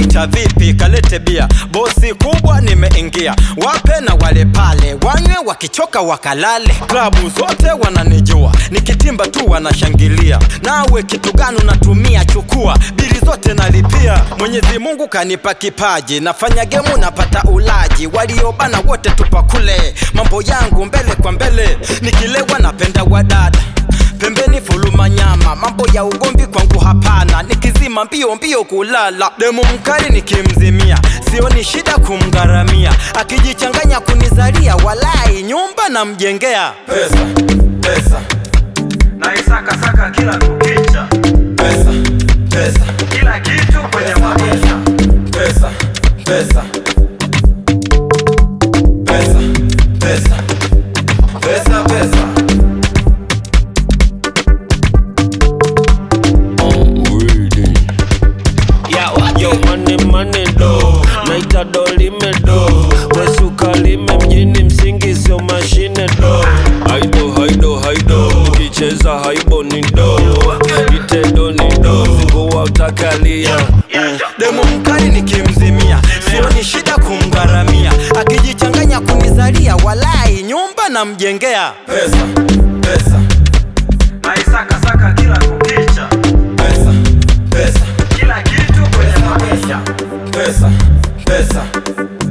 waita vipi kalete bia bosi kubwa nimeingia wape na wale pale wanywe wakichoka wakalale klabu zote wananijua nikitimba tu wanashangilia nawe kitu gani unatumia chukua bili zote nalipia mwenyezi mungu kanipa kipaji nafanya gemu napata ulaji waliobana wote tupakule mambo yangu mbele kwa mbele nikilewa napenda wadada pembeni fuluma nyama mambo ya ugomvi kwangu hapana nikizima mbio mbio kulala demu mkali nikimzimia sioni shida kumgharamia akijichanganya kunizalia walai nyumba namjengea pesa pesa naisakasaka kila kukicha pesa pesa kila kitu kwenye maisha pesa pesa pesa pesa pesa pesa Yo, money, money, do naita do lime do wesuka lime mjini msingi sio mashine do haido haido haido ukicheza haibo ni do itedo ni do zingua utakalia mm. demu mkali nikimzimia sioni shida kumgharamia akijichanganya kunizalia walai nyumba namjengea pesa pesa naisakasaka kila kukicha pesa pesa kila kitu kwenye maisha pesa pesa